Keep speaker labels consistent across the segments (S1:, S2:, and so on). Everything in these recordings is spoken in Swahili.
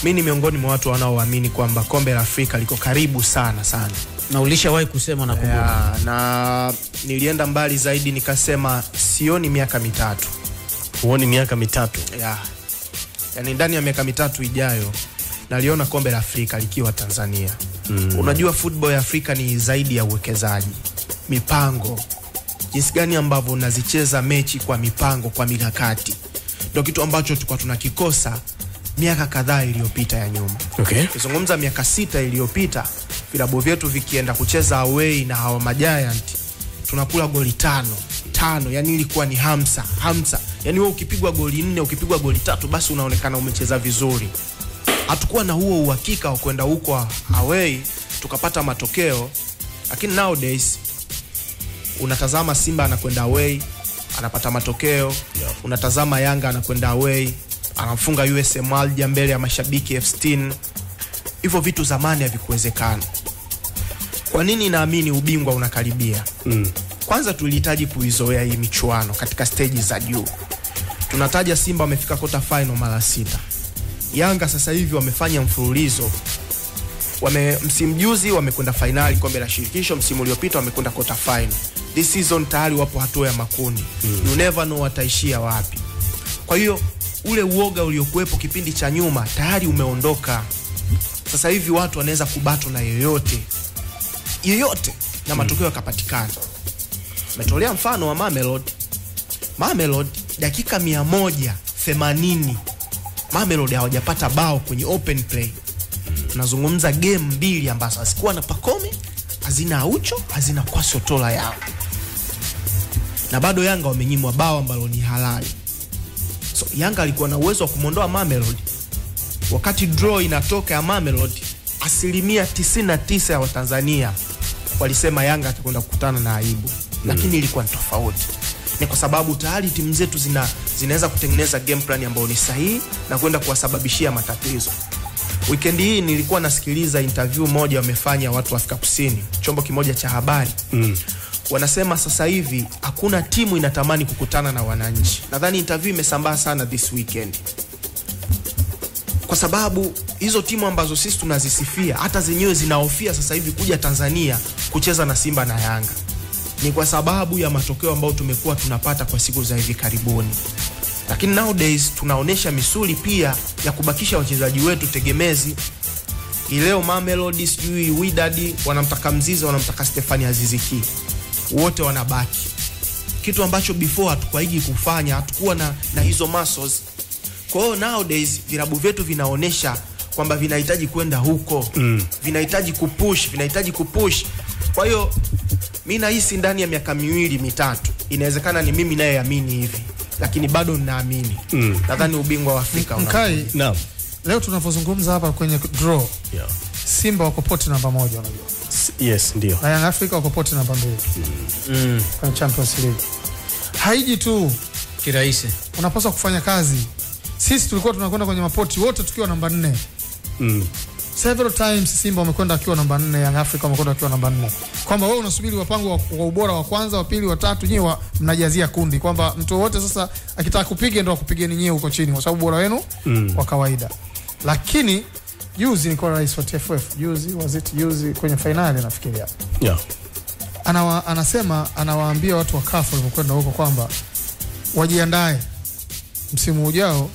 S1: mi ni miongoni mwa watu wanaoamini kwamba kombe la Afrika liko karibu sana sana
S2: na ulishawahi kusema na kumbuka
S1: ya, na nilienda mbali zaidi nikasema sioni miaka mitatu
S3: huoni miaka mitatu
S1: ya. Yani ndani ya miaka mitatu ijayo naliona kombe la Afrika likiwa Tanzania. Mm. Unajua football ya Afrika ni zaidi ya uwekezaji, mipango, jinsi gani ambavyo unazicheza mechi kwa mipango, kwa mikakati, ndio kitu ambacho tulikuwa tunakikosa miaka kadhaa iliyopita ya nyuma.
S3: okay.
S1: Ukizungumza miaka sita iliyopita, vilabu vyetu vikienda kucheza away na hawa majiant tunakula goli tano tano, yani ilikuwa ni hamsa hamsa, yani wewe ukipigwa goli nne ukipigwa goli tatu basi unaonekana umecheza vizuri. Hatukuwa na huo uhakika wa kwenda huko away tukapata matokeo, lakini nowadays unatazama Simba anakwenda away anapata matokeo unatazama Yanga anakwenda away anamfunga USM Alger mbele ya mashabiki elfu sitini. Hivyo vitu zamani havikuwezekana. Kwa nini naamini ubingwa unakaribia?
S3: mm.
S1: Kwanza tulihitaji kuizoea hii michuano katika steji za juu. Tunataja Simba wamefika kota final mara sita, Yanga sasa hivi wamefanya mfululizo wame, msimu juzi wamekwenda fainali kombe la shirikisho, msimu uliopita wamekwenda kota final. This season tayari wapo hatua ya makundi mm. you never know wataishia wapi. Kwa hiyo ule uoga uliokuwepo kipindi cha nyuma tayari umeondoka. Sasa hivi watu wanaweza kubatwa na yoyote yoyote na matokeo yakapatikana. Metolea mfano wa Mamelodi. Mamelodi dakika 180 Mamelodi hawajapata bao kwenye open play. Tunazungumza game mbili ambazo hazikuwa na Pacome, hazina Aucho, hazina Kwasi Otola yao, na bado Yanga wamenyimwa bao ambalo ni halali. So Yanga alikuwa na uwezo wa kumwondoa Mamelodi. Wakati draw inatoka ya Mamelodi, asilimia 99 ya Watanzania walisema Yanga atakwenda kukutana na aibu, lakini ilikuwa ni tofauti. Ni kwa sababu tayari timu zetu zina, zinaweza kutengeneza game plan ambayo ni sahihi na kwenda kuwasababishia matatizo. Weekend hii nilikuwa nasikiliza interview moja wamefanya watu wa Afrika Kusini, chombo kimoja cha habari
S3: Mm.
S1: wanasema sasa hivi hakuna timu inatamani kukutana na wananchi. Nadhani interview imesambaa sana this weekend, kwa sababu hizo timu ambazo sisi tunazisifia hata zenyewe zinahofia sasa hivi kuja Tanzania kucheza na Simba na Yanga. Ni kwa sababu ya matokeo ambayo tumekuwa tunapata kwa siku za hivi karibuni, lakini nowadays tunaonesha misuli pia ya kubakisha wachezaji wetu tegemezi. Hii leo Mamelodi sijui Wydad wanamtaka Mzize, wanamtaka Stefani Aziziki, wote wanabaki, kitu ambacho before hatukuwaigi kufanya, hatukuwa na, na hizo muscles. Kwa hiyo nowadays vilabu vyetu vinaonesha kwamba vinahitaji kwenda huko mm. vinahitaji kupush, vinahitaji kupush. Kwa hiyo mi nahisi ndani ya miaka miwili mitatu, inawezekana ni mimi nayeamini hivi, lakini bado ninaamini mm. nadhani ubingwa wa Afrika una
S4: Mkai,
S3: Naam.
S4: leo tunavyozungumza hapa kwenye draw,
S3: Yeah.
S4: Simba wako poti namba moja, unajua
S3: S- yes ndio
S4: na Young Africa wako poti namba mbili kwenye Champions League. Haiji tu,
S2: kirahisi
S4: unapaswa kufanya kazi. Sisi tulikuwa tunakwenda kwenye mapoti wote tukiwa namba nne
S3: mm.
S4: several times Simba wamekwenda akiwa namba nne, Young Africa wamekwenda akiwa namba nne, kwamba wewe unasubiri wapango wa, wa ubora wa kwanza, wa pili, wa tatu, nyewe wa- mnajazia kundi, kwamba mtu wote sasa akitaka kupiga ndo akupigeni nyewe huko chini, kwa sababu ubora wenu
S3: Mm.
S4: wa kawaida. Lakini juzi nilikuwa na rais wa TFF juzi, was it juzi kwenye fainali nafikiria,
S3: yeah.
S4: anawa, anasema anawaambia watu wa CAF walivyokwenda huko kwamba wajiandae msimu ujao.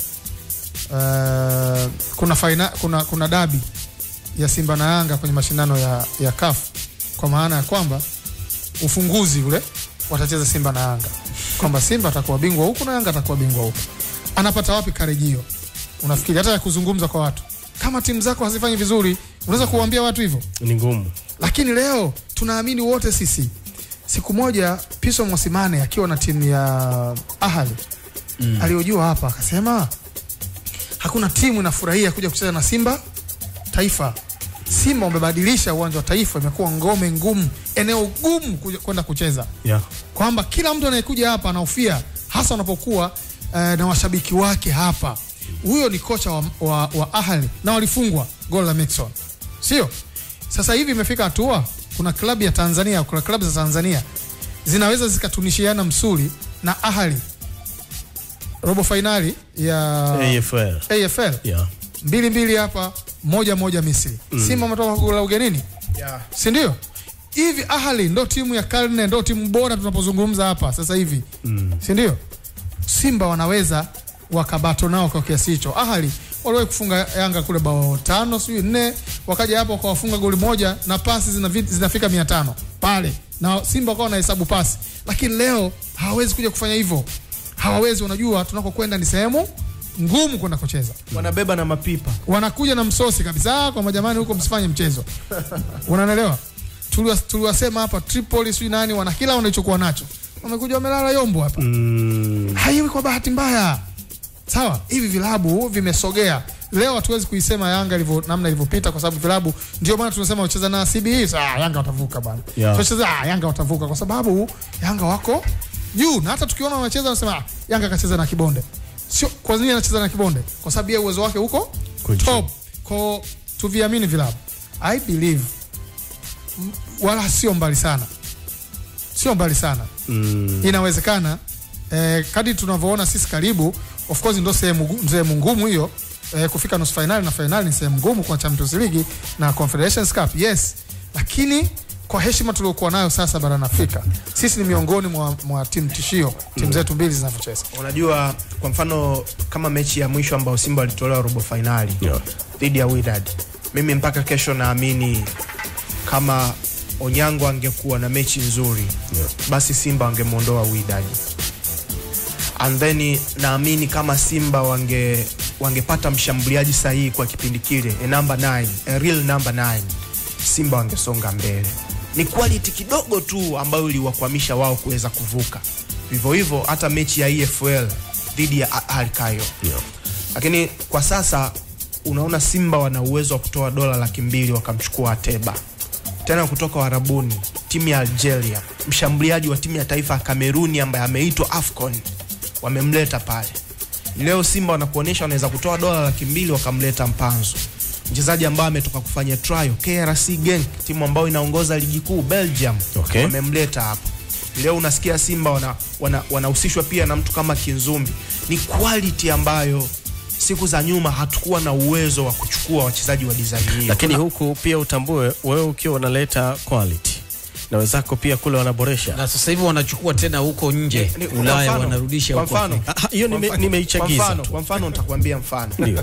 S4: Uh, kuna, faina, kuna, kuna dabi ya Simba na Yanga kwenye mashindano ya, ya CAF kwa maana ya kwamba ufunguzi ule watacheza Simba na Yanga, kwamba Simba atakuwa bingwa huku na Yanga atakuwa bingwa huku. Anapata wapi karejeo? Unafikiri hata ya kuzungumza kwa watu, kama timu zako hazifanyi vizuri, unaweza kuwaambia watu hivyo?
S3: ni ngumu
S4: lakini leo tunaamini wote sisi siku moja Piso Mwasimane akiwa na timu ya Ahali mm. aliojua hapa akasema hakuna timu inafurahia kuja kucheza na Simba Taifa. Simba wamebadilisha uwanja wa Taifa, imekuwa ngome ngumu, eneo gumu kuja- kwenda kucheza,
S3: yeah.
S4: kwamba kila mtu anayekuja hapa anahofia, hasa wanapokuwa eh, na washabiki wake hapa. Huyo ni kocha wa, wa, wa Ahli na walifungwa gol la Mixon, sio? Sasa hivi imefika hatua, kuna klabu ya Tanzania, kuna klabu za Tanzania zinaweza zikatunishiana msuli na Ahli robo fainali ya
S3: AFL
S4: AFL
S3: yeah.
S4: mbili mbili hapa moja moja Misri Simba ametoka kwa goli la ugenini
S1: yeah.
S4: si ndio? Hivi Ahli ndo timu ya karne, ndo timu bora tunapozungumza hapa sasa hivi mm. si ndio? Simba wanaweza wakabato nao kwa kiasi hicho. Ahli waliwahi kufunga Yanga kule bao tano sijui nne, wakaja hapo wakawafunga goli moja na pasi zinavi- zinafika mia tano pale, na Simba wakawa wanahesabu pasi, lakini leo hawawezi kuja kufanya hivyo, hawawezi. Unajua tunakokwenda ni sehemu ngumu kwenda kucheza
S1: wanabeba na mapipa
S4: wanakuja na msosi kabisa kwamba jamani, huko msifanye mchezo. Unanielewa? Tuliwa- Tuliwasema hapa Tripoli, sijui nani, wana kila wanachokuwa nacho, wamekuja wamelala yombo hapa.
S3: Mm,
S4: Haiwi kwa bahati mbaya, sawa. Hivi vilabu vimesogea leo, hatuwezi kuisema Yanga ilivyo namna ilivyopita, kwa sababu vilabu, ndio maana tunasema wacheza na CBE, saa Yanga watavuka bwana,
S3: Yeah.
S4: tunacheza ah, Yanga watavuka, kwa sababu Yanga wako juu, na hata tukiona wanacheza wanasema ah, Yanga akacheza na Kibonde. Sio kwa nini anacheza na Kibonde? Kwa sababu ya uwezo wake huko
S3: Kwa juu.
S4: top, kwa tuviamini vilabu. I believe m- wala sio mbali sana, sio mbali sana
S3: mm,
S4: inawezekana eh, kadri tunavyoona sisi karibu, of course ndo sehemu gu- sehemu ngumu hiyo eh, kufika nusu finali na finali ni sehemu ngumu kwa Champions League na Confederations Cup, yes, lakini kwa heshima tuliokuwa nayo sasa barani Afrika, sisi ni miongoni mwa, mwa timu tishio, timu zetu mbili zinavyocheza.
S1: unajua kwa mfano kama mechi ya mwisho ambao simba walitolewa robo fainali
S3: Yeah.
S1: dhidi ya Wydad mimi mpaka kesho naamini kama onyango angekuwa na mechi nzuri
S3: Yeah.
S1: basi simba wangemwondoa Wydad and then naamini kama simba wange wangepata mshambuliaji sahihi kwa kipindi kile a number 9 a real number 9 simba wangesonga mbele ni quality kidogo tu ambayo iliwakwamisha wao kuweza kuvuka vivyo hivyo hata mechi ya EFL dhidi ya Al Cairo
S3: yeah.
S1: lakini kwa sasa unaona simba wana uwezo wa kutoa dola laki mbili wakamchukua ateba tena kutoka warabuni timu ya algeria mshambuliaji wa timu ya taifa ya kameruni ambaye ameitwa afcon wamemleta pale leo simba wanakuonyesha wanaweza kutoa dola laki mbili wakamleta mpanzo mchezaji ambaye ametoka kufanya trial krc genk timu ambayo inaongoza ligi kuu belgium
S3: Okay.
S1: wamemleta hapo leo unasikia simba wanahusishwa wana, wanahusishwa pia na mtu kama kinzumbi ni quality ambayo siku za nyuma hatukuwa na uwezo wa kuchukua wachezaji wa design hiyo
S3: lakini huku pia utambue wewe ukiwa unaleta quality na wenzako pia kule wanaboresha
S2: na sasa hivi wanachukua tena huko nje
S1: Ni- kwa
S2: Ulaya
S1: mfano-
S2: wanarudisha
S1: kwa
S2: huko
S1: mfano,
S2: Afrika.
S3: Ah, hiyo nime-
S1: kwa mfano-
S3: nimeichagiza
S1: kwa mfano-
S3: tu.
S1: kwa mfano nitakwambia mfano
S3: ndio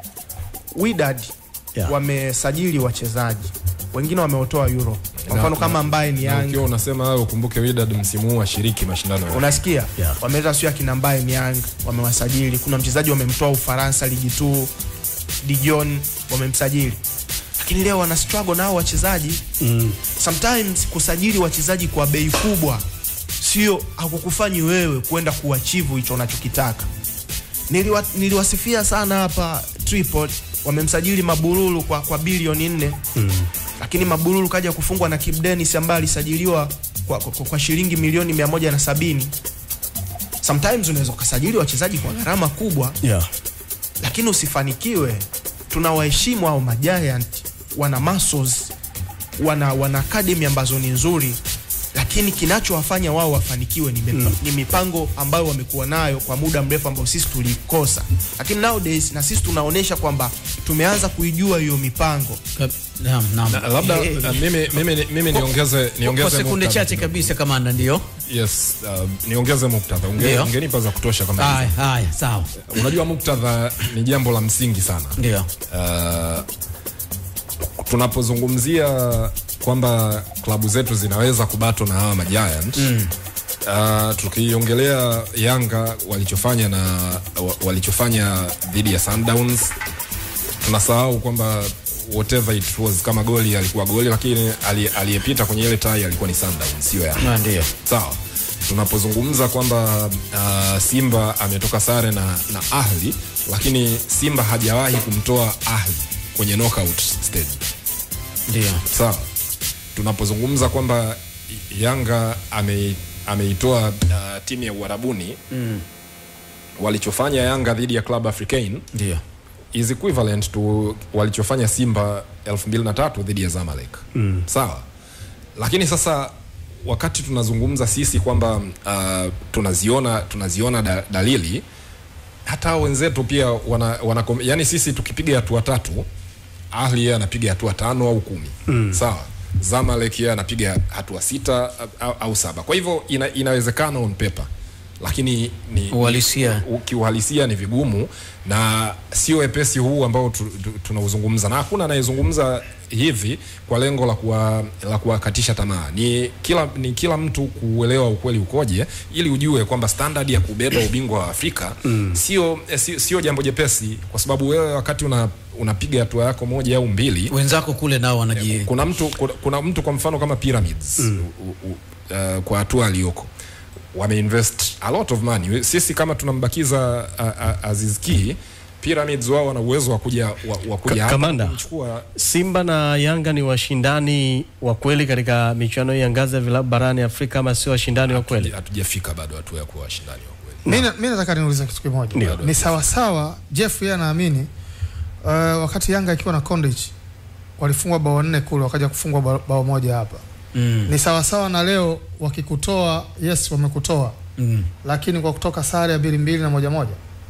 S1: Wydad
S3: Yeah.
S1: wamesajili wachezaji wengine wameotoa euro kwa mfano
S5: Na-
S1: kama ambaye ni
S5: Na
S1: Yanga
S5: ukiwa unasema hayo ukumbuke Wydad msimu huu washiriki mashindano ya
S1: unasikia
S3: Yeah.
S1: wameleta sio akina mbaye Niang wamewasajili kuna mchezaji wamemtoa Ufaransa ligi tu Dijon wamemsajili lakini leo wana struggle nao wachezaji
S3: mm.
S1: sometimes kusajili wachezaji kwa bei kubwa sio hakukufanyi wewe kwenda kuachivu hicho unachokitaka Niliwa, niliwasifia sana hapa Tripoli wamemsajili Mabururu kwa, kwa bilioni nne mm. lakini Mabururu kaja kufungwa na Kibu Denis ambaye alisajiliwa kwa, kwa, kwa shilingi milioni mia moja na sabini sometimes unaweza ukasajili wachezaji kwa gharama kubwa
S3: yeah.
S1: lakini usifanikiwe tunawaheshimu hao majiant wana muscles wana wana academy ambazo ni nzuri lakini kinachowafanya wao wafanikiwe ni, mipa, mm. ni mipango ambayo wamekuwa nayo kwa muda mrefu ambao sisi tulikosa lakini nowadays na sisi tunaonyesha kwamba tumeanza kuijua hiyo mipango
S2: Ka- naam, naam.
S5: Na labda
S1: Eh,
S5: uh, mimi, mimi, mimi niongeze
S2: kwa
S5: niongeze
S2: sekunde
S5: muktadha
S2: chache
S5: kidogo.
S2: kabisa kamanda ndio
S5: Yes, uh, niongeze muktadha. Unge-
S2: Ndio.
S5: Ungenipa za kutosha kama
S2: haya
S5: hizo.
S2: haya sawa
S5: Unajua muktadha ni jambo la msingi sana.
S2: ndio
S5: Uh, tunapozungumzia kwamba klabu zetu zinaweza kubato na hawa majiant mm. Uh, tukiongelea Yanga walichofanya na wa- walichofanya dhidi ya Sundowns, tunasahau kwamba whatever it was, kama goli alikuwa goli, lakini ali- aliyepita kwenye ile tai alikuwa ni Sundowns, sio Yanga.
S2: Na ndio
S5: Sawa, tunapozungumza kwamba uh, Simba ametoka sare na, na Ahli, lakini Simba hajawahi kumtoa Ahli kwenye knockout stage.
S2: ndio
S5: Sawa, tunapozungumza kwamba Yanga ame, ameitoa uh, timu ya Uarabuni mm. walichofanya Yanga dhidi ya Club Africain
S2: ndio
S5: is equivalent to walichofanya Simba 2003 dhidi ya Zamalek. Mm. Sawa. Lakini sasa wakati tunazungumza sisi kwamba uh, tunaziona tunaziona da, dalili hata hao wenzetu pia wana, wana yani sisi tukipiga hatua tatu Ahli yeye anapiga hatua tano au kumi mm. sawa Zamalek yeye anapiga hatua sita au, au saba kwa hivyo ina, inawezekana on paper lakini ni
S2: Uhalisia.
S5: ni- kiuhalisia ni vigumu na sio wepesi huu ambao tu, tu, tunauzungumza na hakuna anayezungumza hivi kwa lengo la kuwa, la kuwakatisha tamaa ni kila, ni kila mtu kuelewa ukweli ukoje ili ujue kwamba standard ya kubeba ubingwa wa Afrika mm. sio, eh, sio, sio jambo jepesi kwa sababu wewe wakati una unapiga hatua yako moja au mbili
S2: wenzako kule nao wanaji
S5: kuna mtu kuna, kuna mtu kwa mfano kama Pyramids mm. u, u, uh, kwa hatua aliyoko wameinvest a lot of money. Sisi kama tunambakiza uh, uh, Aziz Ki Pyramids wao wana uwezo wa kuja wa, wa kuja
S3: Ka-
S5: hapa
S3: Kamanda.
S5: kumchukua
S3: Simba na Yanga ni washindani wa kweli katika michuano hii ya ngazi ya vilabu barani Afrika ama sio washindani wa kweli?
S5: hatujafika bado hatua ya kuwa washindani wa kweli.
S4: mi na- mi nataka niulize kitu kimoja
S3: Ndio.
S4: ni sawasawa jeff yeye anaamini uh, wakati yanga ikiwa na Condich walifungwa bao nne kule wakaja kufungwa bao, bao moja hapa
S2: mm.
S4: ni sawasawa na leo wakikutoa yes wamekutoa
S2: Mm.
S4: lakini kwa kutoka sare ya mbili mbili na moja moja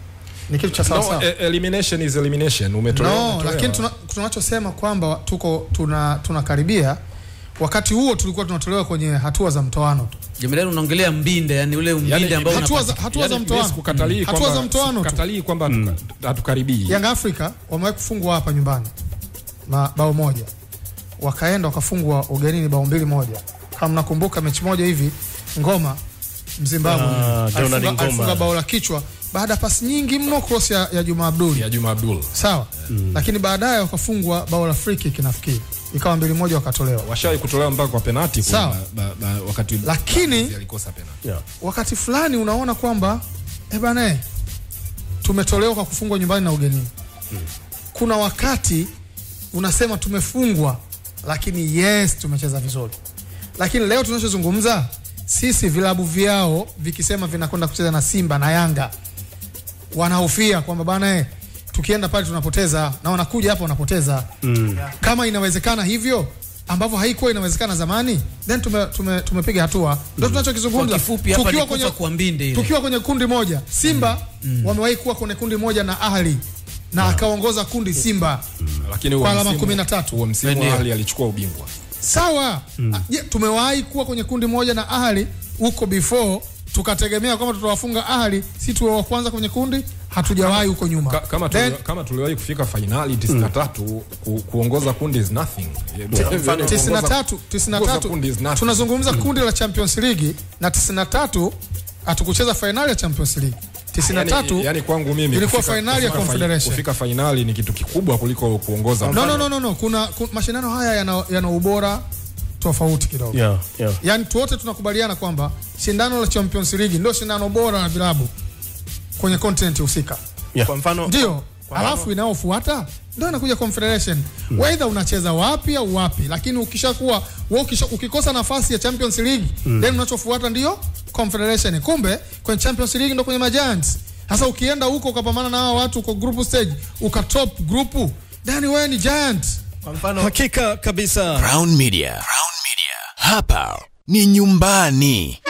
S4: ni kitu cha sawasawa
S5: No, e- elimination is elimination. Umetolewa,
S4: no
S5: umetolewa.
S4: lakini tuna, tunachosema kwamba tuko tuna tunakaribia wakati huo tulikuwa tunatolewa kwenye hatua za mtoano tu
S2: Jemedani unaongelea mbinde yani ule umbinde
S5: Yani,
S2: ambao
S4: hatua
S2: unapata-
S4: za, hatua
S5: Yaani,
S4: za
S5: mimi
S4: mtoano
S5: sikukatalii
S4: hatua
S5: kwamba-
S4: za mtoano tu
S5: sikukatalii kwamba hatuka- hatukaribii
S4: Young Africa wamewahi kufungwa hapa nyumbani ma, bao moja, wakaenda wakafungwa ugenini bao mbili moja. Kama mnakumbuka mechi moja hivi Ngoma Mzimbabwe
S3: Ah, Donald
S4: alifunga,
S3: Ngoma.
S4: alifunga bao la kichwa baada ya pasi nyingi mno cross ya, ya Juma Abdul
S5: ya Juma Abdul
S4: sawa, lakini baadaye wakafungwa bao la free kick nafikiri ikawa mbili moja wakatolewa,
S5: washawahi kutolewa mpaka kwa penalti kwa-
S4: Sawa.
S5: ba, ba, wakati
S4: Lakini-
S5: alikosa penalti
S3: Yeah.
S4: wakati fulani unaona kwamba eh bana eh, tumetolewa kwa kufungwa nyumbani na ugenini. Kuna wakati unasema tumefungwa, lakini yes, tumecheza vizuri. Lakini leo tunachozungumza sisi, vilabu vyao vikisema vinakwenda kucheza na Simba na Yanga, wanahofia kwamba bana eh, tukienda pale tunapoteza, na wanakuja hapa wanapoteza. Kama inawezekana hivyo ambavyo haikuwa inawezekana zamani, then tume, tume, tumepiga hatua. Ndio tunachokizungumza.
S2: Kwa kifupi hapa
S4: Tukiwa
S2: ni kufa
S4: kwenye-
S2: kwa mbinde ile.
S4: tukiwa kwenye kundi moja Simba wamewahi kuwa kwenye kundi moja na Ahli na akaongoza kundi Simba
S5: lakini huo
S4: Kwa alama
S5: msimu-
S4: 13.
S5: huo msimu
S2: Ndio.
S5: Ahli alichukua ubingwa
S4: sawa. Ah, Je, tumewahi kuwa kwenye kundi moja na Ahli huko before tukategemea kwamba tutawafunga Ahli si tuwe wa kwanza kwenye kundi? Hatujawahi huko nyuma.
S5: Ka, kama,
S4: Then,
S5: tuli, kama tuliwahi kufika fainali 93 ku, kuongoza kundi is nothing Yaani
S4: tisini na
S5: kuongoza-
S4: tatu tisini na
S5: kuongoza
S4: tatu
S5: kundi is nothing.
S4: tunazungumza kundi la Champions League na tisini na tatu hatukucheza fainali ya Champions League. tisini na tatu
S5: yani, yani kwangu mimi
S4: ilikuwa
S5: kufika-
S4: fainali ya
S5: kufika fi-
S4: Confederation.
S5: kufika fainali ni kitu kikubwa kuliko kuongoza
S4: no, no, no, no, no. Kuna, kuna mashindano haya yana, yana ubora tofauti kidogo
S3: Yeah, yeah.
S4: yaani tu wote tunakubaliana kwamba shindano la Champions League ndio shindano bora la vilabu kwenye continent husika
S3: Yeah.
S1: Kwa mfano
S4: ndio alafu inayofuata ndio inakuja confederation mm. Whether unacheza wapi au wapi, lakini ukishakuwa wewe ukisha, ukikosa nafasi ya Champions League mm. then unachofuata ndio confederation. Kumbe kwenye Champions League ndio kwenye magiants. Sasa ukienda huko ukapambana na hao watu kwa group stage ukatop group, then wewe ni giant.
S1: kwa mfano
S3: Hakika kabisa.
S6: Crown Media. Crown Media. Hapa ni nyumbani.